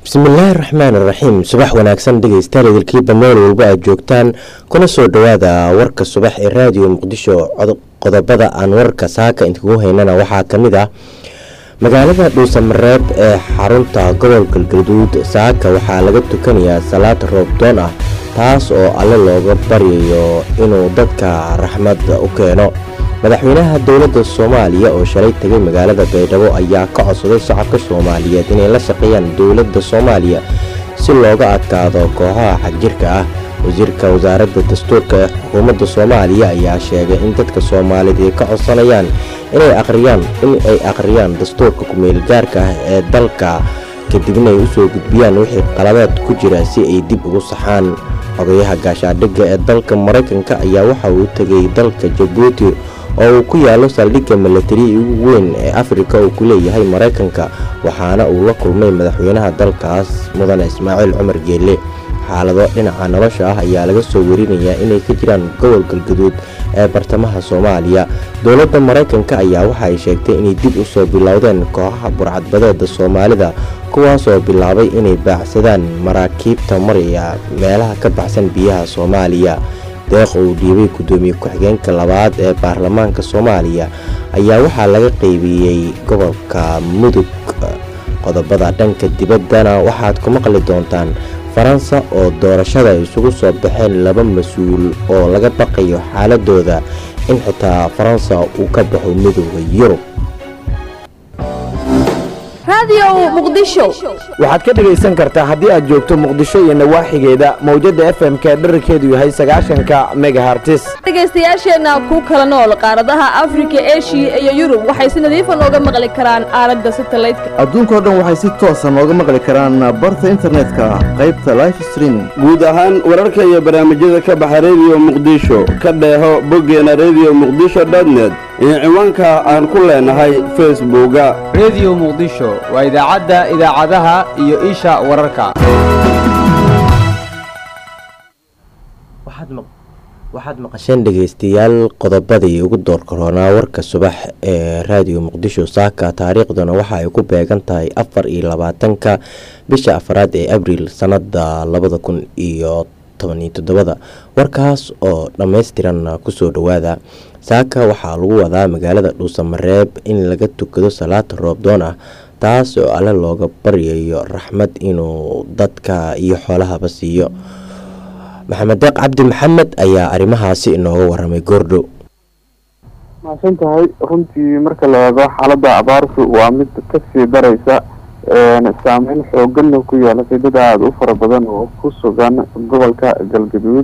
bismillaahi raxmaan iraxiim subax wanaagsan dhegeystayaal idilkiiba meel walba aad joogtaan kuna soo dhowaada warka subax ee raadiyo muqdisho qodobada aan warka saaka inkugu haynana waxaa ka mid ah magaalada dhuusamareeb ee xarunta gobol galgaduud saaka waxaa laga tukanayaa salaad roobdoon ah taas oo alle looga baryayo inuu dadka raxmad u keeno madaxweynaha dowladda soomaaliya oo shalay tegay magaalada baydhabo ayaa ka codsaday shacabka soomaaliyeed inay la shaqeeyaan dowladda soomaaliya si looga adkaado kooxaha xagjirka ah wasiirka wasaaradda dastuurka ee xukuumadda soomaaliya ayaa sheegay in dadka soomaaliyeed ay ka codsanayaan inay aqriyaan in ay akhriyaan dastuurka ku-meelgaarka ah ee dalka kadibna ay usoo gudbiyaan wixii qalabeed ku jira si ay dib ugu saxaan xogayaha gaashaadhigga ee dalka maraykanka ayaa waxa uu tegay dalka jabuuti oo uu ku yaalo saldhigga milatari ugu weyn ee afrika uu ku leeyahay maraykanka waxaana uu la kulmay madaxweynaha dalkaas mudane ismaaciil cumar geelle xaalado dhinaca nolosha ah ayaa laga soo warinayaa inay ka jiraan gobol galgaduud ee bartamaha soomaaliya dowladda maraykanka ayaa waxa ay sheegtay inay dib u soo bilowdeen kooxaha burcadbadeeda soomaalida kuwaasoo bilaabay inay baacsadaan maraakiibta maraya meelaha ka baxsan biyaha soomaaliya deeq uu dhiibay guddoomiye ku-xigeenka labaad ee baarlamaanka soomaaliya ayaa waxaa laga qeybiyey gobolka mudug qodobada dhanka dibaddana waxaad ku maqli doontaan faransa oo doorashada isugu soo baxeen laba mas-uul oo laga baqayo xaaladooda in xitaa faransa uu ka baxo midooda yurub waxaad ka dhegaysan kartaa haddii aad joogto muqdisho iyo nawaaxigeeda mawjadda f m-ka dherarkeedu yahay sagaashanka megahartis dhegaystayaasheenna ku kala nool qaaradaha afrika eshiya iyo yurub waxay si nadiifa nooga maqli karaan aalada satalaydka adduunkao dhan waxay si toosa nooga maqli karaan barta internetka qaybta life streaming guud ahaan wararka iyo barnaamijyada ka baxa rediyo muqdisho ka dheeho boggeena rediyo muqdisho dotnet iyo ciwaanka aan ku leenahay facebooka rediyo muqdisho waa idaacadda idaacadaha iyo isha wararka waxaad maqasheen dhegeystayaal qodobadii ugu door karoonaa warka subax ee raadiyo muqdisho saaka taariikhduna waxa ay ku beegan tahay afar iyo labaatanka bisha afaraad ee abriil sanada labada kun iyo tobaniyo toddobada warkaas oo dhammaystiran kusoo dhowaada saaka waxaa lagu wadaa magaalada dhuusamareeb in laga tukado salaada roobdoon ah taas oo alle looga baryayo raxmad inuu dadka iyo xoolahaba siiyo maxamed deeq cabdi maxamed ayaa arrimahaasi inooga waramay goordhow mahadsan tahay runtii marka la eego xaaladda abaartu waa mid kasii daraysa saameyn xooganna ku yeelatay dad aada u fara badan oo ku sugan gobolka galgaduud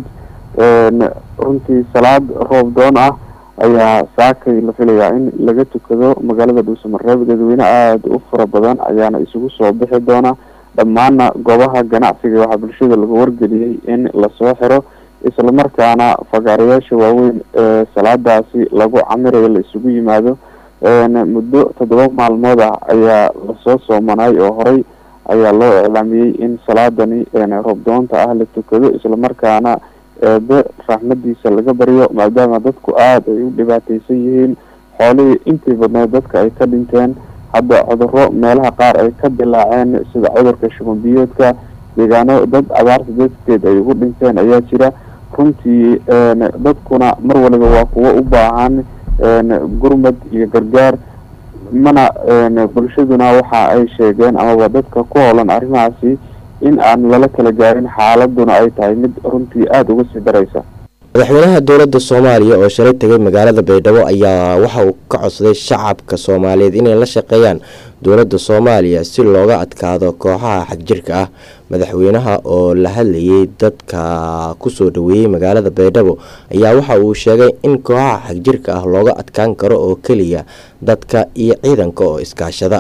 runtii salaad roobdoon ah ayaa saakay la filayaa in laga tukado magaalada dhuusamareeb dadweyne aada u fara badan ayaana isugu soo bixi doona dhammaana goobaha ganacsiga waxaa bulshada lagu wargeliyey in lasoo xiro islamarkaana fagaarayaasha waaweyn ee salaadaasi lagu camirayo la isugu yimaado muddo toddoba maalmood ah ayaa lasoo soomanay oo horey ayaa loo iclaamiyey in salaadani roobdoonta ah la tukado islamarkaana eebe raxmadiisa laga baryo maadaama dadku aada ay u dhibaateysan yihiin xoolihii intii badneed dadka ay ka dhinteen hadda cuduro meelaha qaar ay ka dilaaceen sida cudurka shubanbiyoodka deegaano dad abaarta dadkeed ay ugu dhinteen ayaa jira runtii dadkuna mar waliba waa kuwo u baahan gurmad iyo gargaar mana bulshaduna waxa ay sheegeen amaba dadka ku hoolan arrimahaasi in aan lala kala gaarin xaaladuna ay tahay mid runtii aada uga sii daraysa madaxweynaha dowladda soomaaliya oo shalay tegay magaalada baydhabo ayaa waxa uu ka codsaday shacabka soomaaliyeed inay la shaqeeyaan dowladda soomaaliya si looga adkaado kooxaha xagjirka ah madaxweynaha oo la hadlayay dadka kusoo dhaweeyey magaalada baydhabo ayaa waxa uu sheegay in kooxaha xagjirka ah looga adkaan karo oo keliya dadka iyo ciidanka oo iskaashada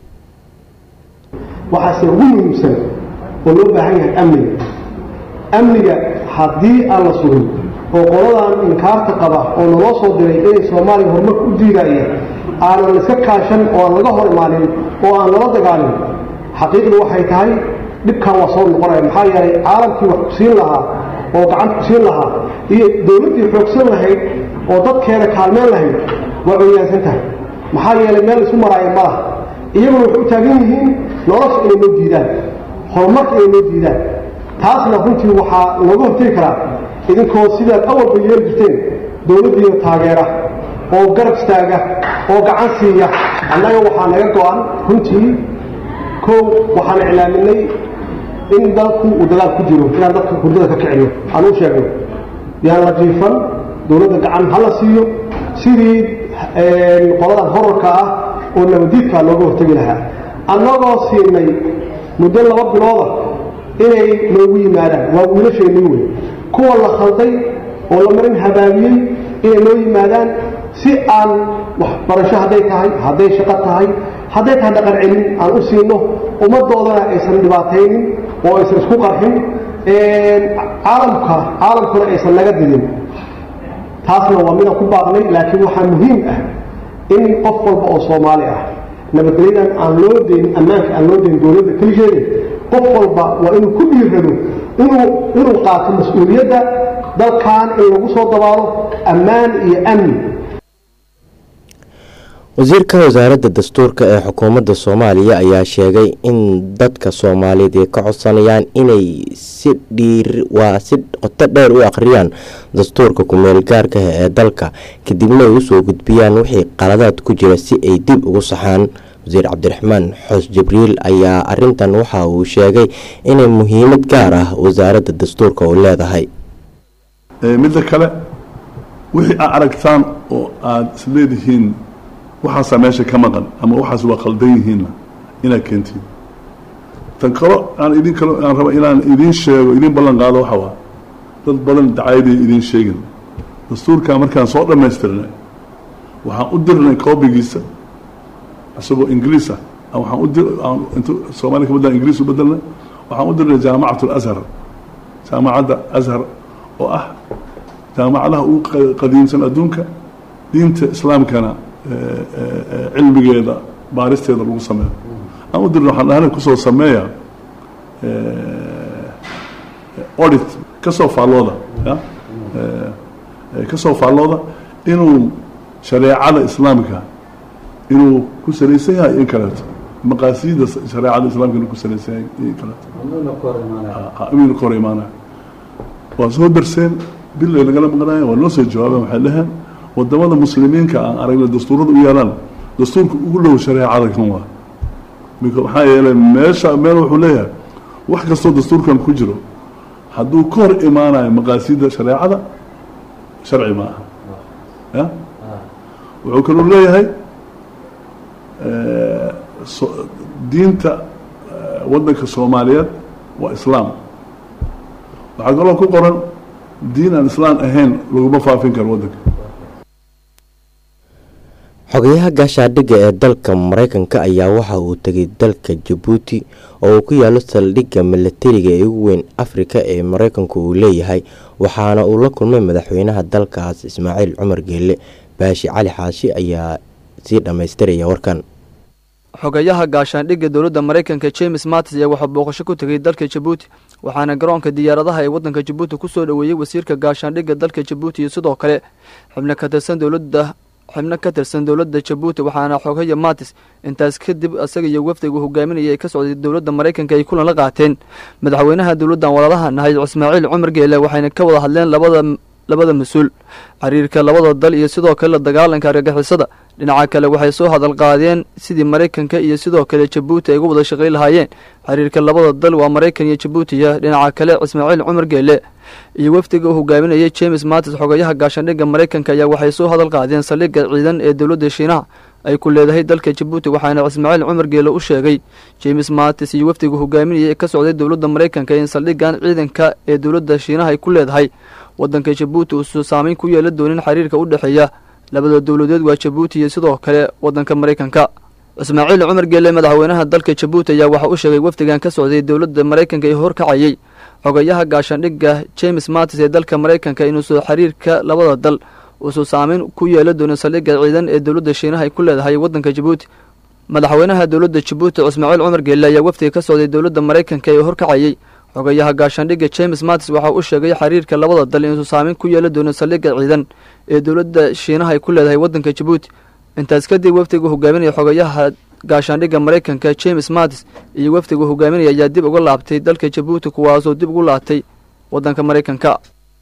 waxaase ugu muhiimsan oo loo baahan yahay amniga amniga haddii aan la sugin oo qoladan inkaarta qaba oo naloo soo diray inay soomaaliya horumarka u diidaya aanan iska kaashan oo aan laga hor imaanin oo aan lala dagaalin xaqiiqdu waxay tahay dhibkan waa soo noqonaya maxaa yeelay caalamkii wax ku siin lahaa oo gacanta ku siin lahaa iyo dowladdii xoogsan lahayd oo dadkeeda kaalmeen lahayd waa cunyaansan tahay maxaa yeelay meel isu maraaya ma laha iyaguna waxay u taagan yihiin nolosha inay noo diidaan horumarka ay noo diidaan taasna runtii waxaa looga hortegi karaa idinkoo sidaad awalba yeeli jirteen dowladdiina taageera oo garab istaaga oo gacan siiya annaga waxaa naga go-an runtii kow waxaan iclaaminay in dalku uu dagaal ku jiro inaan dadka hurdada ka kicino aan u sheegno yaan la jiifan dowladda gacan ha la siiyo sidii qoladan horarka ah oo nabadiidkaa looga hortegi lahaa annagoo siinay muddo laba bilooda inay noogu yimaadaan waa wiilasheennii wey kuwa la khalday oo la marin habaabiyey inay noo yimaadaan si aan waxbarasho hadday tahay hadday shaqo tahay hadday tahay dhaqan celin aan u siino ummaddoodana aysan dhibaataynin oo aysan isku qarxin caalamka caalamkuna aysan naga didin taasna waa midaan ku baaqnay laakiin waxaa muhiim ah in qof walba oo soomaali ah nabadgelyadan aan loo deyn ammaanka aan loo deyn dowladda keligeeda qof walba waa inuu ku dhiirrado inuu inuu qaato mas-uuliyadda dalkan in lagu soo dabaalo ammaan iyo amni wasiirka wasaaradda dastuurka ee xukuumadda soomaaliya ayaa sheegay in dadka soomaaliyeed ay ka codsanayaan inay si dhiir waa si qoto dheer u akhriyaan dastuurka ku-meel gaarka ah ee dalka kadibna ay usoo gudbiyaan wixii qaladaad ku jira si ay dib ugu saxaan wasiir cabdiraxmaan xoos jibriil ayaa arintan waxa uu sheegay inay muhiimad gaar ah wasaaradda dastuurka u leedahay midda kale wixii aad aragtaan oo aada isleedihiin waxaasaa meesha ka maqan ama waxaas waa qaldan yihiinna inaad keentiin tan kalo aan idin kalo aan raba inaan idiin sheego idiin ballan qaado waxa waa dad badan dacayaday idiin sheegin dastuurkaa markaan soo dhammaystirnay waxaan u dirnay koobigiisa isagoo ingiriis ah waxaan u dir intu soomaaliya ka badlan ingiriis u bedelnay waxaan u dirnay jaamacat alashar jaamacadda ashar oo ah jaamacadaha ugu qadiimsan adduunka diinta islaamkana cilmigeeda baaristeeda lagu sameeyo aan u dirna waxaan dhahana kusoo sameeya audit kasoo faallooda ya kasoo faallooda inuu shareecada islaamka inuu ku salaysan yahay in kaleeto maqaasiida shareecada islaamka inuu ku salaysan yahay in kaleeto inuu ka hor imaanaya waa soo darseen bil ay lagala maqnaya waa noo soo jawaabeen waxay dhaheen wadamada muslimiinka aan aragna dastuurada u yeelaan dastuurka ugu dhow shareecada kan waa maxaa yeelay meesha meel wuxuu leeyahay wax kastoo dastuurkan ku jiro hadduu ka hor imaanayo maqaasida shareecada sharci ma aha ya wuxuu kaluu leeyahay diinta waddanka soomaaliyeed waa islaam waxaa kaloo ku qoran diin aan islaan ahayn laguma faafin karo waddanka xogayaha gaashaadhigga ee dalka mareykanka ayaa waxa uu tegay dalka jabuuti oo uu ku yaalo saldhigga milatariga ee ugu weyn afrika ee mareykanku uu leeyahay waxaana uu la kulmay madaxweynaha dalkaas ismaaciil cumar geelle baashi cali xaashi ayaa sii dhammaystiraya warkan xogayaha gaashaandhigga dowladda maraykanka james matis ayaa waxaa booqasho ku tegay dalka jabuuti waxaana garoonka diyaaradaha ee waddanka jabuuti ku soo dhoweeyey wasiirka gaashaandhigga dalka jabuuti iyo sidoo kale xubno ka tirsan dowladda xubno ka tirsan dowladda jabuuti waxaana xogaya matis intaas kadib isaga iyo wafdigu hogaaminaya ay ka socday dowladda maraykanka ay kulan la qaateen madaxweynaha dowladdan waladaha nahay ismaaciil cumar geele waxayna ka wada hadleen labada labada mas-uul xiriirka labada dal iyo sidoo kale la dagaalanka argagixisada dhinaca kale waxay soo hadal qaadeen sidii maraykanka iyo sidoo kale jabuuti ay uga wada shaqayn lahaayeen xiriirka labada dal waa maraykan iyo jabuutiya dhinaca kale ismaaciil cumar geele iyo wafdiga uu hogaaminayay james matis xogayaha gaashaandhigga maraykanka ayaa waxay soo hadal qaadeen saldhigga ciidan ee dowladda shiinaha ay ku leedahay dalka jabuuti waxaana ismaaciil cumar geele u sheegay james matis iyo wafdiga hogaaminayay ee ka socday dowladda maraykanka in saldhiggan ciidanka ee dowladda shiinaha ay ku leedahay waddanka jabuuti uusan saameyn ku yeelan doonin xiriirka u dhexeeya labada dowladeed waa jabuuti iyo sidoo kale waddanka maraykanka ismaaciil cumar geele madaxweynaha dalka jabuuti ayaa waxa u sheegay wafdigan ka socday dowladda maraykanka ee horkacayay xogayaha gaashaandhigga james matis ee dalka maraykanka inuusan xiriirka labada dal uusan saameyn ku yeelan doonin saldhigga ciidan ee dowladda shiinaha ay ku leedahay waddanka jabuuti madaxweynaha dowladda jabuuti ismaaciil cumar geele ayaa wafdiga ka socday dowladda maraykanka ee horkacayay xogayaha gaashaandhigga james matis waxa uu sheegay xiriirka labada dal inuusan saameyn ku yeelan doonin saldhigga ciidan ee dowladda shiinaha ay ku leedahay waddanka jabuuti intaas kadib wafdiga hogaaminaya xogayaha gaashaandhigga maraykanka james mattis iyo wafdiga hogaaminaya ayaa dib uga laabtay dalka jabuuti kuwaasoo dib ugu laabtay waddanka maraykanka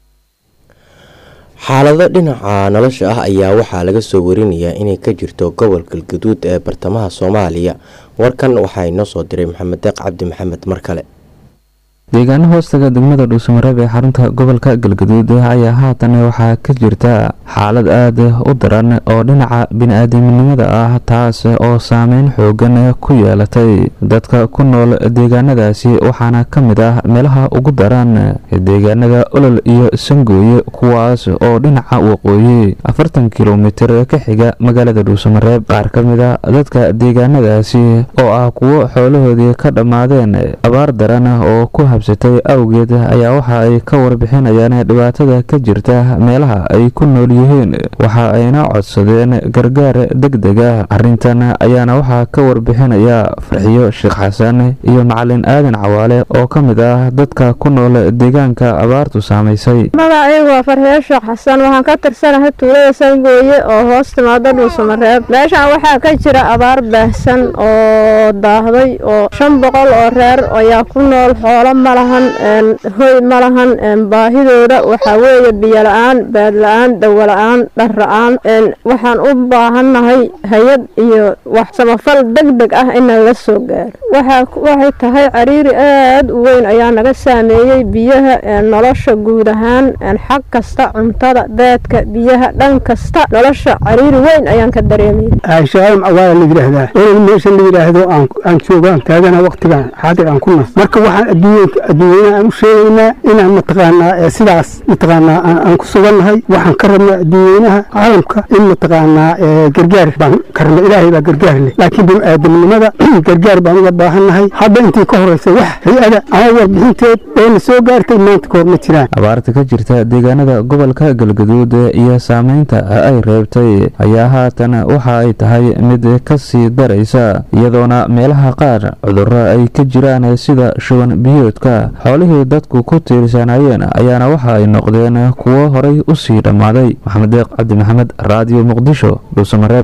xaalado dhinaca nolosha ah ayaa waxaa laga soo warinayaa inay ka jirto gobolka galgaduud ee bartamaha soomaaliya warkan waxaa inoo soo diray maxamed deeq cabdi maxamed mar kale deegaano hoostaga degmada dhuusamareeb ee xarunta gobolka galgaduud ayaa haatan waxaa ka jirta xaalad aad u daran oo dhinaca bini-aadamnimada ah taas oo saameyn xoogan ku yeelatay dadka ku nool deegaanadaasi waxaana ka mid ah meelaha ugu daran deegaanada olol iyo sangooye kuwaas oo dhinaca waqooyi afartan kilomitir ka xiga magaalada dhuusamareeb qaar ka mid a dadka deegaanadaasi oo ah kuwo xoolahoodii ka dhammaadeen abaar daran oo ku habsatay awgeed ayaa waxa ay ka warbixinayaan dhibaatada ka jirta meelaha ay ku nool yihiin waxa ayna codsadeen gargaar deg deg ah arrintan ayaana waxaa ka warbixinaya farxiyo sheekh xasan iyo macalin aadan cawaale oo ka mid ah dadka ku nool deegaanka abaartu saamaysay magacaygu waa farxiyo sheekh xasan waxaan ka tirsanahay tuulada sangooye oo hoos timaado dhuusamareeb meeshaan waxaa ka jira abaar baahsan oo daahday oo shan boqol oo reer ayaa ku nool xoolo malahan hoy malahan baahidooda waxaa weeye biyo la-aan baad la-aan dawo la-aan dhar la-aan waxaan u baahannahay hay-ad iyo wax samafal deg deg ah inaan la soo gaaro waxay tahay cariiri aad u weyn ayaa naga saameeyey biyaha nolosha guud ahaan xag kasta cuntada deedka biyaha dhan kasta nolosha cariiri weyn ayaan ka dareemaya shaam awaala la yidhaahdaa olol meesha la yidhaahdo aan joogaan taagana waqtigan xaadir aan ku nas marka waxaan adduunyanka adduunyana aan u sheegaynaa inaan mataqaanaa sidaas mataqaanaa aan ku sugannahay waxaan ka rabnaa adduunyanaha caalamka in mataqaanaa gargaar baan ka rabnaa ilaahay baa gargaar leh laakiin bini-aadamnimada gargaar baan uga baahannahay hadda intii ka horeysa wax hay-ada ama warbixinteed oo na soo gaartay maanta kahor ma jiraan abaarta ka jirta deegaanada gobolka galgaduud iyo saameynta ay reebtay ayaa haatan waxa ay tahay mid ka sii daraysa iyadoona meelaha qaar cudurro ay ka jiraan sida shuban biyoodka xoolihii dadku ku tiirsanayeen ayaana waxa ay noqdeen kuwo horay u sii dhammaaday maxamed deeq cabdi maxamed raadiyo muqdisho dhuusamareeb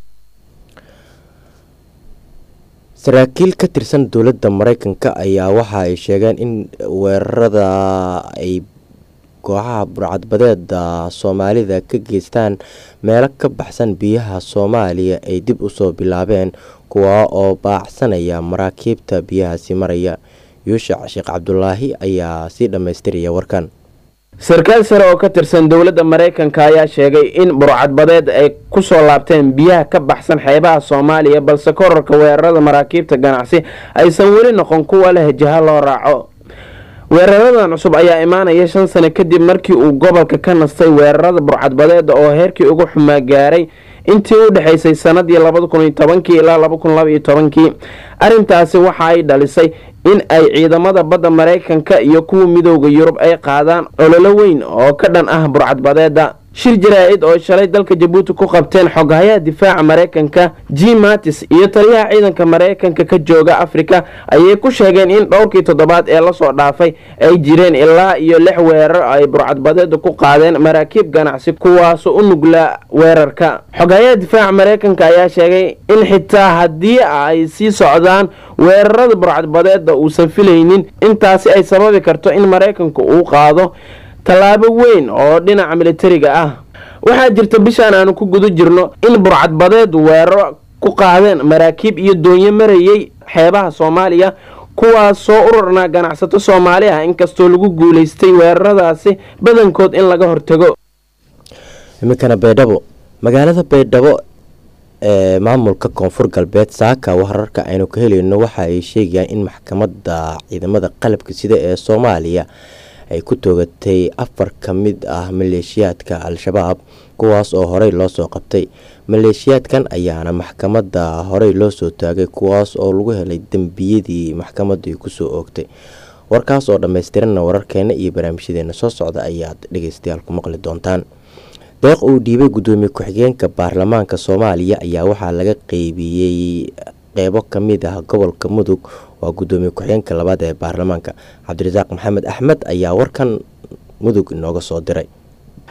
saraakiil ka tirsan dowladda maraykanka ayaa waxa ay sheegeen in weerarada ay kooxaha burcadbadeeda soomaalida ka geystaan meelo ka baxsan biyaha soomaaliya ay dib usoo bilaabeen kuwa oo baacsanaya maraakiibta biyahaasi maraya yuushac sheekh cabdulaahi ayaa sii dhammaystiraya warkan sarkaal sare oo ka tirsan dowladda maraykanka ayaa sheegay in burcadbadeed ay ku soo laabteen biyaha ka baxsan xeebaha soomaaliya balse korarka weerarada maraakiibta ganacsi aysan weli noqon kuwa leh jaha loo raaco weeraradan cusub ayaa imaanaya shan sano kadib markii uu gobolka ka nastay weerarada burcadbadeeda oo heerkii ugu xumaa gaaray intii u dhexaysay sanadii labada kun iyo tobankii ilaa laba kun laba iyo tobankii arrintaasi waxa ay dhalisay in ay ciidamada badda maraykanka iyo kuwa midooda yurub ay qaadaan ololo weyn oo ka dhan ah burcadbadeeda shir jaraa-id oo shalay dalka jabuuti ku qabteen xoghayaha difaaca maraykanka g matis iyo taliyaha ciidanka maraykanka ka jooga afrika ayay ku sheegeen in dhowrkii toddobaad ee lasoo dhaafay ay jireen ilaa iyo lix weerar ay burcadbadeeda ku qaadeen maraakiib ganacsi kuwaasoo u nuglaa weerarka xoghayaha difaaca maraykanka ayaa sheegay in xitaa haddii ay sii socdaan weerarada burcadbadeeda uusan filaynin intaasi ay sababi karto in maraykanku uu qaado tallaabo weyn oo dhinaca militariga ah waxaa jirta bishaan aanu ku guda jirno in burcadbadeedu weeraro ku qaadeen maraakiib iyo doonyo marayay xeebaha soomaaliya kuwaas soo urarnaa ganacsato soomaali ah inkastoo lagu guulaystay weeraradaasi badankood in laga hortago iminkana baydhabo magaalada baydhabo ee maamulka koonfur galbeed saaka wararka aynu ka helayno waxa ay sheegayaan in maxkamadda ciidamada qalabka sida ee soomaaliya ay ku toogatay afar ka mid ah maleeshiyaadka al-shabaab kuwaas oo horey loo soo qabtay maleeshiyaadkan ayaana maxkamadda horey loo soo taagay kuwaas oo lagu helay dembiyadii maxkamaddu ay kusoo oogtay warkaas oo dhammaystiranna wararkeena iyo barnaamijyadeena soo socda ayaad dhegeystayaal ku maqli doontaan deeq uu dhiibay guddoomiye ku-xigeenka baarlamaanka soomaaliya ayaa waxaa laga qeybiyey qeybo ka mid ah gobolka mudug waa guddoomiye ku-xigeenka labaad ee baarlamaanka cabdirasaaq maxamed axmed ayaa warkan mudug inooga soo diray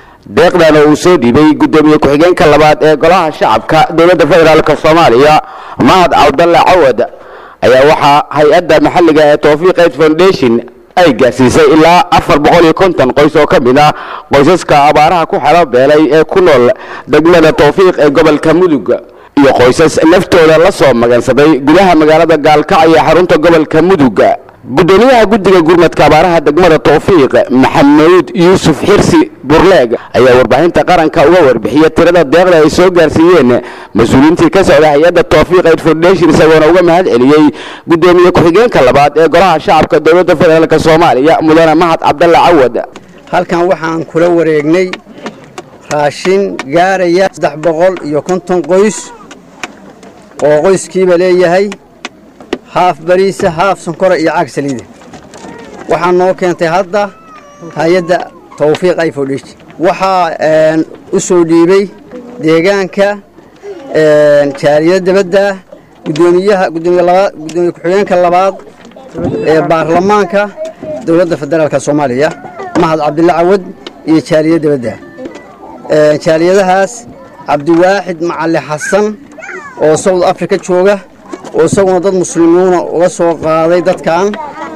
deeqdana uu soo dhiibay guddoomiye ku-xigeenka labaad ee golaha shacabka dowladda federaalk soomaaliya mahad cabdalle cawad ayaa waxaa hay-adda maxalliga ee towfiiq aid foundation ay gaarsiisay ilaa afar boqol iyo konton qoys oo ka mid ah qoysaska abaaraha ku xelo beelay ee ku nool degmada towfiiq ee gobolka mudug iyo qoysas naftooda la soo magansaday gudaha magaalada gaalkacyo ee xarunta gobolka mudug gudoomiyaha guddiga gurmadka abaaraha degmada towfiiq maxamuud yuusuf xirsi burleeg ayaa warbaahinta qaranka uga warbixiyay tirada deeqda ay soo gaarsiiyeen mas-uuliyiintii ka socda hay-adda towfiiq aid foundation isagoona uga mahad celiyey gudoomiye ku-xigeenka labaad ee golaha shacabka dowladda federaalk soomaaliya mudane mahad cabdalle cawad halkan waxaan kula wareegnay raashin gaaraya saddex boqol iyo konton qoys oo qoyskiiba leeyahay haaf bariisa haaf sonkora iyo caag saliida waxaa noo keentay hadda hay-adda towfiiq ay foundation waxaa u soo dhiibay deegaanka jaaliyada dabadda gudoomiyaha gudoomiye labaad gudoomiye ku-xigeenka labaad ee baarlamaanka dowladda federaalka soomaaliya mahad cabdille cawad iyo jaaliyad dabadda jaaliyadahaas cabdiwaaxid macali xasan oo south africa jooga oo isaguna dad muslimiina uga soo qaaday dadkan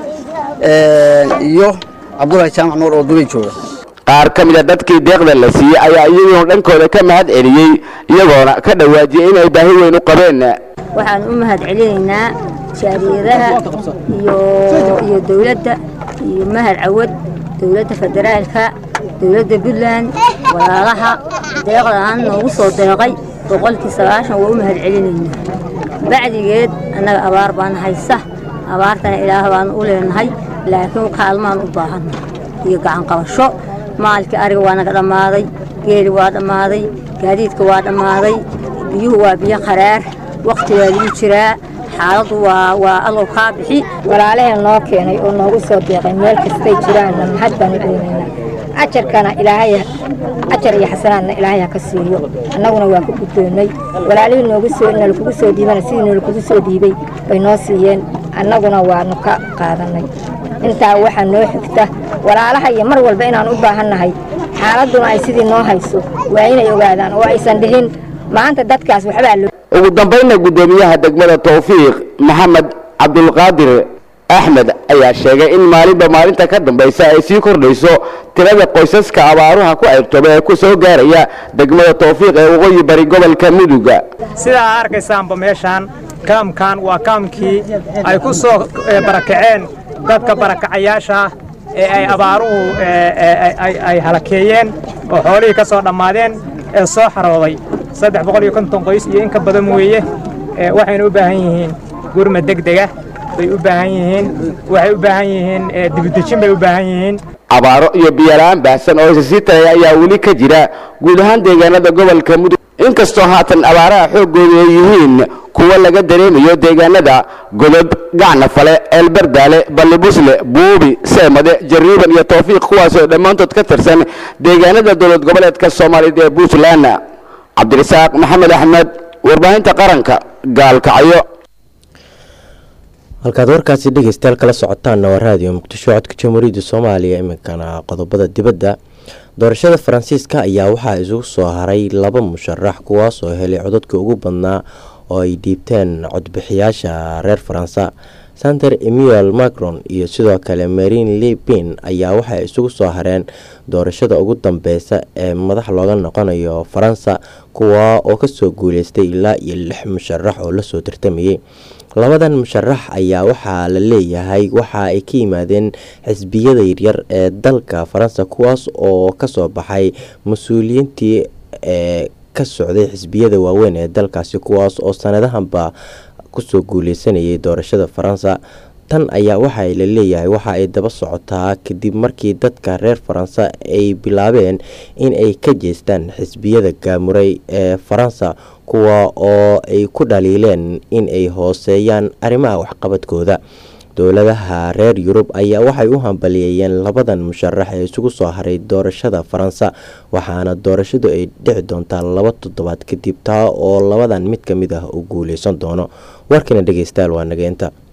iyo cabdulahi jaamac nuur oo dubay jooga qaar ka mida dadkii deeqda la siiyey ayaa iyaguna dhankooda ka mahad celiyey iyagoona ka dhawaajiyey inay baahi weyn u qabeen waxaan u mahad celinaynaa jaaliyadaha iyo iyo dowladda iyo mahad cawad dowladda federaalka dowladda puntland walaalaha deeqdaan noogu soo deeqay boqolkii sagaashan waa u mahad celinaynaa bacdigeed annaga abaar baan haysa abaartana ilaah baan u leenahay laakiin kaalmaan u baahanna iyo gacanqabasho maalkii ariga waa naga dhammaaday geeli waa dhammaaday gaadiidka waa dhammaaday biyuhu waa biyo qaraar wakhti waa lagu jiraa xaaladdu waa waa allow kaa bixi walaalaheen noo keenay oo noogu soo deeqay meel kastay jiraanna mahad baan u celinaynaa ajarkana ilaahay ajar iyo xasanaadna ilaahay ha ka siiyo annaguna waan ku guddoonnay walaalihii noogu soo nalakugu soo dhiibana sidii nalakugu soo dhiibay bay noo siiyeen annaguna waanu ka qaadannay intaa waxaa noo xigta walaalaha iyo mar walba inaan u baahannahay xaaladduna ay sidii noo hayso waa inay ogaadaan oo aysan dhihin maanta dadkaas waxbaa loo ugu dambaynna gudoomiyaha degmada towfiiq maxamed cabdulqaadir axmed ayaa sheegay in maalinba maalinta ka dambaysa ay sii kordhayso tirada qoysaska abaaruha ku ayrtooba ee ku soo gaaraya degmada towfiiq ee waqooyi bari gobolka muduga sidaa arkaysaanba meeshaan kaamkan waa kaamkii ay ku soo barakaceen dadka barakacayaasha ah ee ay abaaruhu ay halakeeyeen oo xoolihii ka soo dhammaadeen ee soo xarooday saddex boqol iyo konton qoys iyo in ka badan weeye waxayna u baahan yihiin gurma degdega bay u baahan yihiin waxay u baahan yihiin dibudejin bay u baahan yihiin abaaro iyo biyola-aan baahsan oo isa sii tagaya ayaa weli ka jira guud ahaan deegaanada gobolka mudug inkastoo haatan abaaraha xooggooda ay yihiin kuwa laga dareemayo deegaanada godob gacnafale eelbardaale ballibusle buubi seemade jariiban iyo towfiiq kuwaasoo dhammaantood ka tirsan deegaanada dowlad goboleedka soomaaliyeed ee puntland cabdirasaaq maxamed axmed warbaahinta qaranka gaalkacyo halkaad warkaasi dhegeystayaal kala socotaanna waa raadiyo muqdisho codka jamhuuriyadda soomaaliya iminkana qodobada dibadda doorashada faransiiska ayaa waxaa isugu soo haray laba musharax kuwaas oo helay codadka ugu badnaa oo ay dhiibteen codbixiyaasha reer faransa sander emmanuel macron iyo sidoo kale marine le pen ayaa waxay isugu soo hareen doorashada ugu dambeysa ee madax looga noqonayo faransa kuwa oo kasoo guuleystay ilaa iyo lix musharax oo lasoo tartamayay labadan musharax ayaa waxaa la leeyahay waxa ay ka yimaadeen xisbiyada yaryar ee dalka faransa kuwaas oo kasoo baxay mas-uuliyiintii ee ka socday xisbiyada waaweyn ee dalkaasi kuwaas oo sanadahanba kusoo guuleysanayay doorashada faransa tan ayaa waxaa la leeyahay waxa ay daba socotaa kadib markii dadka reer faransa ay bilaabeen in ay ka jeestaan xisbiyada gaamuray ee faransa kuwa oo ay ku dhaliileen in ay hooseeyaan arrimaha waxqabadkooda dowladaha reer yurub ayaa waxay u hambaliyeeyeen labadan musharax ee isugu soo haray doorashada faransa waxaana doorashadu ay dhici doontaa laba toddobaad kadib taa oo labadan mid ka mid ah uu guuleysan doono warkana dhegeystayaal waa nageenta